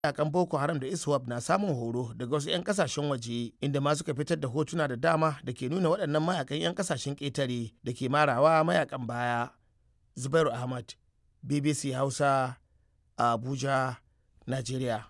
mayakan boko haram da iswap na samun horo daga wasu 'yan kasashen waje inda ma suka fitar da hotuna da dama da ke nuna waɗannan mayakan 'yan kasashen ƙetare da ke marawa mayakan baya zubairu ahmad bbc hausa a abuja nigeria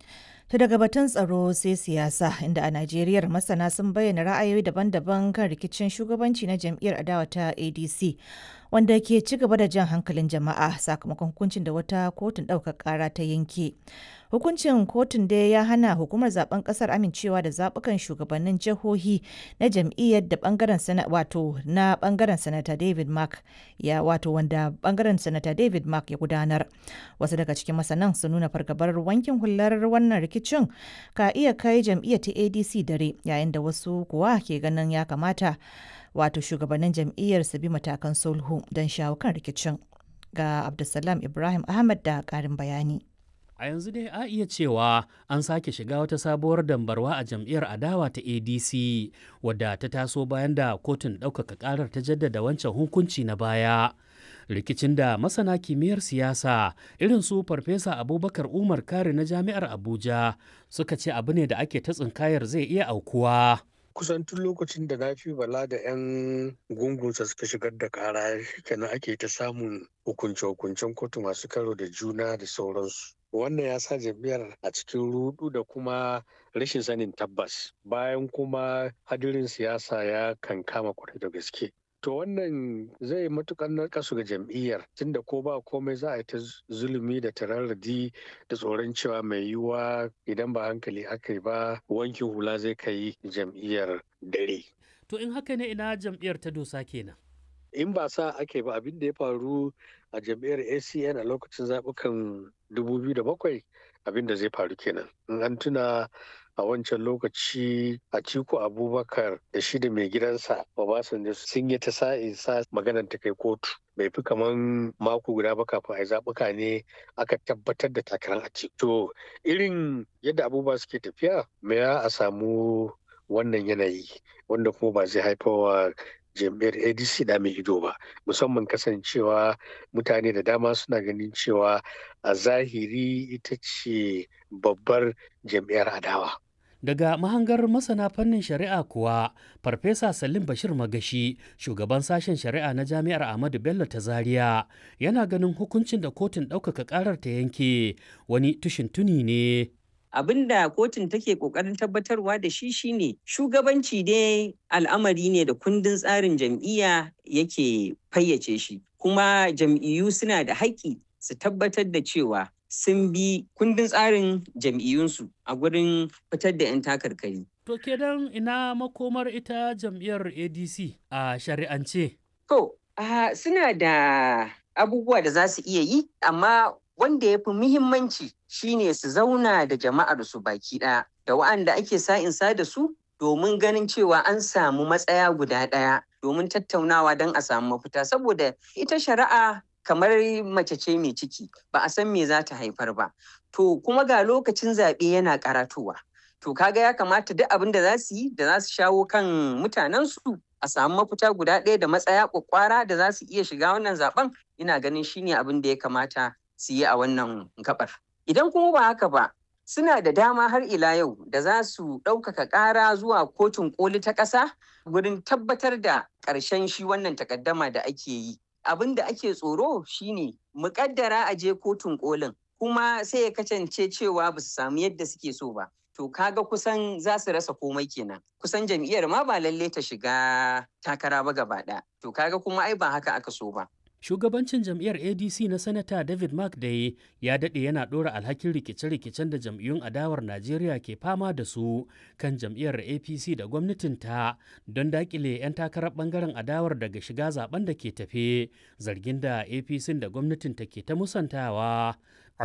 ta daga batun tsaro sai siyasa inda a Najeriya masana sun bayyana ra'ayoyi daban-daban kan rikicin shugabanci na jam'iyyar adawa ta ADC wanda ke ci gaba da jan hankalin jama'a sakamakon hukuncin da wata kotun ɗaukar ƙara ta yanke. Hukuncin kotun dai ya hana hukumar zaben ƙasar amincewa da zaɓukan shugabannin jihohi na jam'iyyar da bangaren sana wato na bangaren sanata David Mark ya wato wanda bangaren sanata David Mark ya gudanar. Wasu daga cikin masanan sun nuna fargabar wankin hular wannan rikicin ka iya kai jam'iyyar ta ADC dare yayin da wasu kuwa ke ganin ya kamata wato shugabannin jam'iyyar su bi matakan sulhu don shawo kan rikicin. Ga Abdulsalam Ibrahim Ahmad da ƙarin bayani. A yanzu dai a iya cewa an sake shiga wata sabuwar dambarwa a jam'iyyar adawa ta ADC wadda ta taso bayan da kotun ɗaukaka ƙarar ta jaddada wancan hukunci na baya. Rikicin da masana kimiyyar siyasa irin su Farfesa Abubakar Umar Kare na Jami'ar Abuja suka ce abu ne da ake ta tsinkayar zai iya aukuwa. kusan tun lokacin da na fi bala da 'yan gungunsa suka shigar da kara kenan ake ta samun hukunce-hukuncen kotu masu karo da juna da sauransu wannan ya sa jam'iyyar a cikin rudu da kuma rashin sanin tabbas bayan kuma hadirin siyasa ya kankama kwarai da gaske to wannan zai matukar narkasu ga jam'iyyar tunda ko ba komai za a yi ta zulumi da tararradi da tsoron cewa mai yiwuwa idan ba hankali aka yi ba wankin hula zai kai jam'iyyar dare To in haka ne ina jam'iyyar ta dosa kenan. in ba sa ake ba abin da ya faru a jam'iyyar acn a lokacin zaɓukan 2007 abin da zai faru kenan in an tuna a wancan lokaci a ciko abubakar da shi da mai gidansa obasanjo sun yi ta sa'in sa maganar ta kai kotu bai fi kaman mako guda ba kafin a zaɓuka ne aka tabbatar da takarar a to irin yadda abubuwa suke tafiya me a samu wannan yanayi wanda kuma ba zai haifawa jam'iyyar adc da mai ido ba musamman kasancewa mutane da dama suna ganin cewa a zahiri ita ce babbar jam'iyyar adawa Daga mahangar masana fannin shari'a kuwa, Farfesa Salim Bashir Magashi, shugaban sashen shari'a na Jami'ar Ahmadu Bello ta Zaria, yana ganin hukuncin da kotun ɗaukaka ƙarar ta yanke wani tushin tuni ne. abin da kotun take kokarin tabbatarwa da shi shine shugabanci dai al'amari ne da kundin tsarin jam'iyya yake fayyace shi kuma jam'iyyu suna da haƙƙi su tabbatar da cewa sun bi kundin tsarin jam'iyyunsu a gurin fitar da 'yan takarkari. To kenan ina makomar ita jam'iyyar ADC a shari'ance? To, suna da abubuwa da za su iya yi, amma wanda ya fi muhimmanci shine su zauna da jama'ar su baki ɗaya da wa'anda ake sa'insa da su domin ganin cewa an samu matsaya guda ɗaya domin tattaunawa don a samu mafita saboda ita shari'a kamar mace ce mai ciki ba a san me za ta haifar ba to kuma ga lokacin zaɓe yana karatowa to kaga ya kamata duk abin da za su yi da za su shawo kan mutanensu a samu mafita guda ɗaya da matsaya kwakwara da za su iya shiga wannan zaben ina ganin shine abin da ya kamata su yi a wannan gabar. Idan kuma ba haka ba, suna da dama har ila yau da za su ɗaukaka ƙara zuwa kotun ƙoli ta ƙasa wurin tabbatar da ƙarshen shi wannan takaddama da ake yi. Abin da ake tsoro shine muƙaddara a je kotun ƙolin kuma sai ya kasance cewa ba su samu yadda suke so ba. To kaga kusan za su rasa komai kenan. Kusan jam'iyyar ma ba lalle ta shiga takara ba gaba ɗaya. To kaga kuma ai ba haka aka so ba. Shugabancin jam'iyyar ADC na Sanata David Mark Day ya daɗe yana ɗora alhakin rikice-rikicen da jam'iyyun adawar Najeriya ke fama da su kan jam'iyyar APC da gwamnatinta don daƙile 'yan takarar ɓangaren adawar daga shiga zaben da ke tafe zargin da APC da gwamnatinta ke ta musantawa.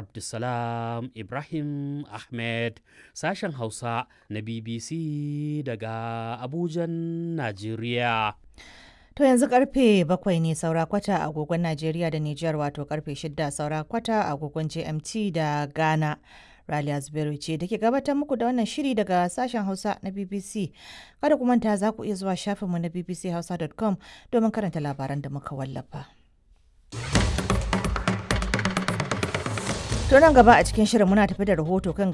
Abdulsalam Ibrahim Ahmed sashen Hausa na BBC daga Abujan, Najeriya. To yanzu karfe bakwai ne saura kwata a agogon Najeriya da Nijar wato karfe shida saura kwata a agogon GMT da Ghana. Raliya Zubairu ce da ke gabatar muku da wannan shiri daga sashen Hausa na BBC. Kada ku manta za ku iya zuwa shafinmu na bbchausa.com domin karanta labaran da muka wallafa. To nan gaba a cikin shirin muna tafi da rahoto kan